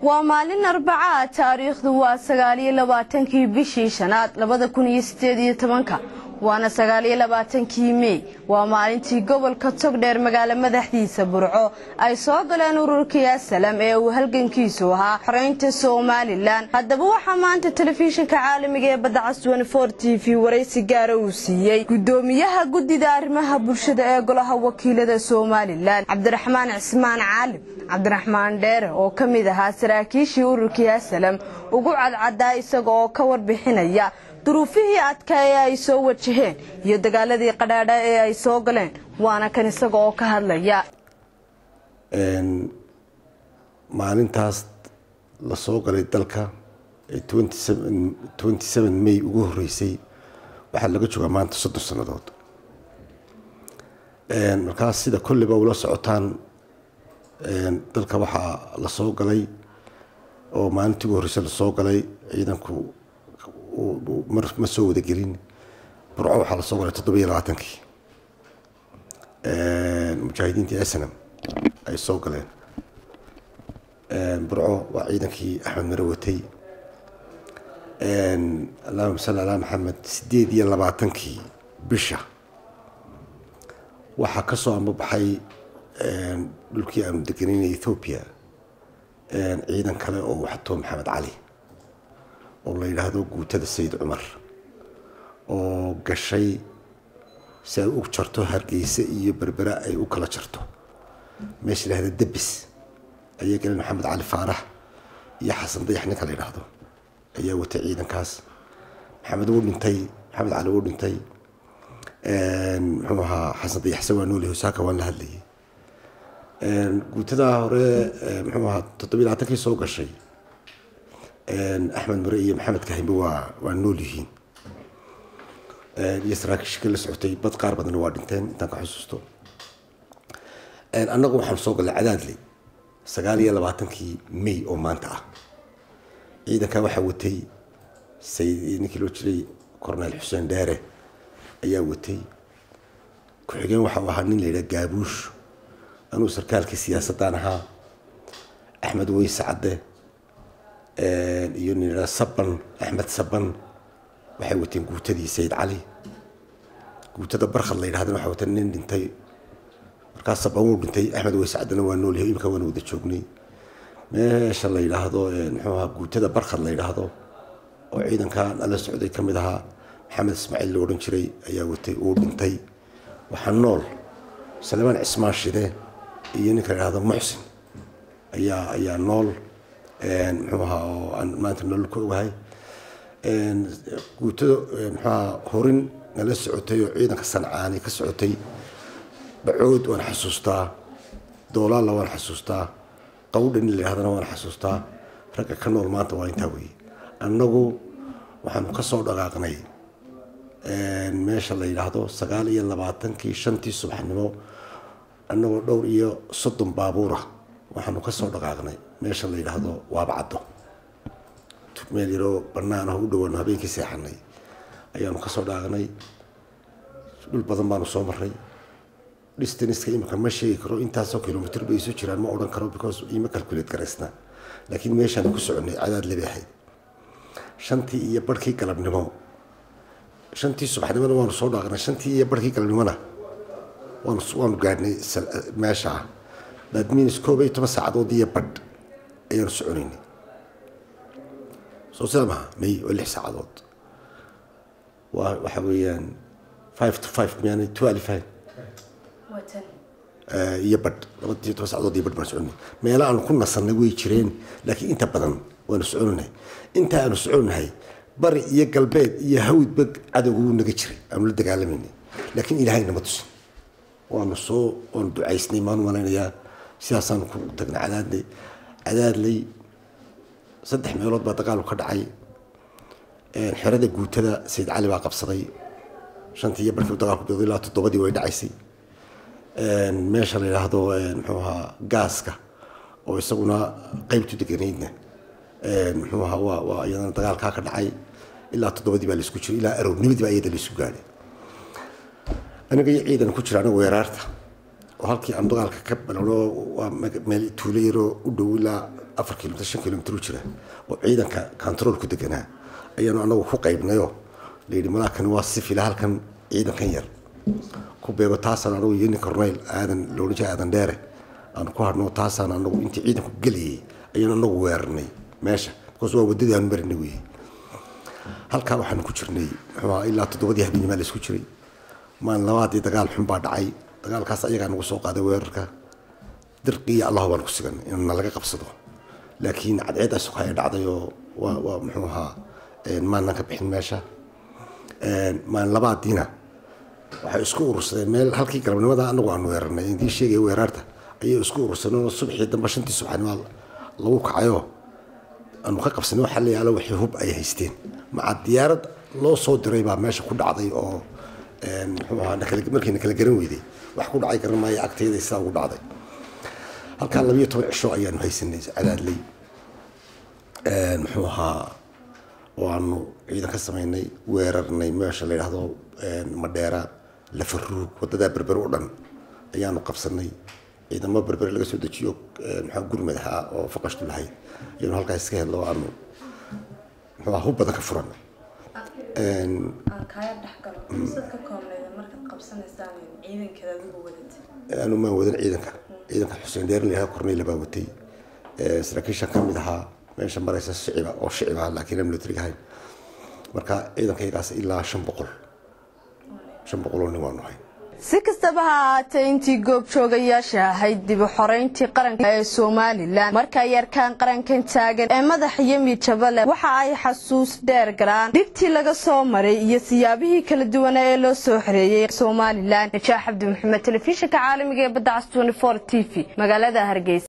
waa maalin arbacaa taariikhdu waa sagaaliyo labaatankii bishii shanaad labada kun iyo sideed iyo tobanka waana sagaaliyo labaatankii mey waa maalintii gobolka togdheer magaalo madaxdiisa burco ay soo galeen ururkii asalam ee uu halgankiisu ahaa xoreynta somalilan haddaba waxaa maanta telefishinka caalamiga ee badacas t v waraysi gaara uu siiyey gudoomiyaha guddida arrimaha bulshada ee golaha wakiilada somalilan cabdiraxmaan cismaan caalim cabdiraxmaan dheere oo ka mid ahaa saraakiishii ururkii asalam ugu cadcadaa isaga oo ka warbixinaya duruufihii adkaa ee ay soo wajaheen iyo dagaaladii qadhaadha ee ay soo galeen waana kan isaga oo ka hadlaya maalintaas la soo galay dalka ee may ugu horeysay waxaa laga joogaa maanta soddon sannadood markaas sida kolleyba ula socotaan dalka waxaa la soo galay oo maalintii ugu horreysay lasoo galay ciidanku ma soo wadagelin burco waxaa lasoo galay toddobiyo labaatankii mujaahidiintii asnam ay soo galeen burco waa ciidankii axmed mare watay allahuma salli alaa maxamed sideed iyo labaatankii bisha waxaa kasoo ambabaxay dhulkii aanu degenaynay ethoobiya ciidan kale oo waxto maxamed cali oo la yidhaahdo guutada sayid cumar oo gashay si ay u jarto hargeysa iyo berbera ay u kala jarto meesha la yidhahda debis ayay galeen maxamed cali faarax iyo xasan dayax ninka la yidhaahdo ayaa watay ciidankaas maxamed wuu dhintay maxamed cali wuu dhintay muxuu ahaa xasan dayaxse waa nooli hosaaka waan la hadlayay guutadaa hore muxuu ahaa toddobiy labaatankii soo gashay axmed mare iyo maxamed kahimbe waa waa nool yihiin iyo saraakiishka la socotay bad qaar badanna waa dhinteen intaan ka xusuusto annagu waxaan soo gallay cadaadley sagaal iyo labaatankii may oo maanta ah ciidankaa waxaa watay sayid ninkii loo jiray cornel xuseen dheere ayaa watay ku-xigeen waxa uu ahaa nin la yidhaha gaabuush anuu sarkaalkii siyaasaddan ahaa axmed weyse cadde iyo nin yidhaha saban axmed saban waxay wateen guutadii sayid cali guutada barkhad la yidhahdana waxaa wateen nin dhintay markaas saban wuu dhintay axmed weyse caddena waa noolyahay imika waana wada joognay meesha la yidhaahdo muxuu ahaa guutada barkhad la yidhaahdo oo ciidankan ala socday ka mid ahaa maxamed ismaaciil la odhan jiray ayaa watay uu dhintay waxaa nool salemaan cismaan shide iyo ninka la yidhahdo muxsin ayaa ayaa nool muxuu ahaa oo aan maanta nolol ka ogahay guutada muxuaha horin nala socotay oo ciidanka sancaani ka socotay bacood waan xasuustaa doolaalla waan xasuustaa qawdha nin la yidhahdana waan xasuustaa ragga ka nool maanta waa intaa weeye annagu waxaanu ka soo dhaqaaqnay meesha la yidhaahdo sagaal iyo labaatankii shantii subaxnimo annagoo dhowr iyo soddon baabuura waxaanu ka soo dhaqaaqnay meesha la yidhaahdo waabacaddo meel yaroo bannaan ah u dhawaano habeenkii seexanay ayaanu ka soo dhaqaaqnay dhul badan baanu soo marray distaniska imika ma sheegi karo intaasoo kilomitr bay isu jiraan ma odhan karo because ima calculate garaysna laakiin meeshaanu ku soconay cadaad lebi ahayd shantii iyo barhkii galabnimo shantii subaxnimona waanu soo dhaaqnay shantii iyo barhkii galabnimona waanu waanu gaadhnay meesha that means koob iyo toban saacadood iyo badh ayaanu soconaynay soo sidaa maha may waa lix saacadood waa waxa weeyaan five to five miyaanay twelve five iyo badh labadiyo toban saacadood iyo badh baan soconay meelo aanu ku nasannay way jireen laakiin inta badan waanu soconahay inta aanu soconahay bari iyo galbeed iyo hawdba cadowga wuu naga jiray aanu la dagaalamayna laakiin ilaahay nama tusin waanu soo waanu ducaysnay maanu malaynayaa sidaasaanu ku tagnay cadaadley cadaadley saddex meelood baa dagaalku ka dhacay xerada guutada sayid cali baa qabsaday shantii iyo barkii dagaalku bilowday ilaa toddobadii way dhacaysay meesha la yidhaahdo muxuu ahaa gaaska oo isaguna qeybtu deganaydna muxuu ahaa waa waa iyadana dagaalkaa ka dhacay ilaa toddobadii baa laisku jiray ilaa aroornimadii baa iyada laisku gaadhay aniga iyo ciidan ku jira aniga weeraarta oo halkii aan dagaalka ka balano waa meel tuulo yaroo u dhow ilaa afar kilomitr shan kilomitr u jira oo ciidanka controolku deganaa ayaanu anagu ku qaybnayo layidhi malaakani waa si fila halkan ciidankan yar ku beego taasaan anagu iyo nin corneyl aadan loodhan jira aadan dheere aan ku hadhno taasaan anagu intii ciidanku gelayay ayaanu anagu weerarnay meesha because waa waddadii aanu marinay weeye halkaa waxaanu ku jirnay muxuu ilaa toddobadii habeennimaa la isku jiray maalin labaadii dagaal xun baa dhacay dagaalkaas ayagaa nagu soo qaaday weerarka dirqiiyo allahu baan ku sigan in nalaga qabsado laakiin cadceeddaa sukaya dhacday oo waa waa muxuu ahaa maanan ka bixin meesha maalin labaadiina waxay isku urursadeen meel halkii galabnimada anagu aanu weerarnay intii sheegaya weeraarta ayay isku urursadeen oo subaxii dambe shantii subaxnimo lagu kacayo aanu ka qabsanay waxaa la yaalo wixii hub ay haysteen maca diyaarad loo soo diray baa meesha ku dhacday oo muxuu ahaa markiina kala garan weyday wax ku dhacay garan maayo agtayda sidaa ugu dhacday halkaa labiyo toban cisho ayaanu haysanay cadaadley muxuu ahaa oo aanu ciidan ka samaynay weerarnay meesha la yidhaahdo madheera lafaruug wadadaa berber u dhan ayaanu qabsanay ciidamo berber laga soo dejiyo maxaa gurmad ahaa oo faqashtu lahayd ayaanu halkaas iska hedlo aanu muxuu hub badan ka furan aan kaaga dhexgalo fursad ka koobnayda markaad qabsanaysaan ciidankeeda adigu wadatay aanu maan wadan ciidanka ciidanka xuseen dheer la korneyla baa watay saraakiishan ka mid ahaa meesha maraysa shiciba oo shiciba laakiin aan militariga ahayn marka ciidankaygaas ilaa shan boqol shan boqol oo nin waanu ahayn si kastaba ha ahaatee intii goobjoogayaasha ahayd dib u xoreyntii qaranka ee somalilan markay arkaan qarankan taagan ee madax iyo midjaba leh waxa ay xasuus dheer galaan dhibtii laga soo maray iyo siyaabihii kala duwana ee loo soo xoreeyey somalilan najaax cabdi maxamed telefishinka caalamiga ee badda cas t v magaalada hargeysa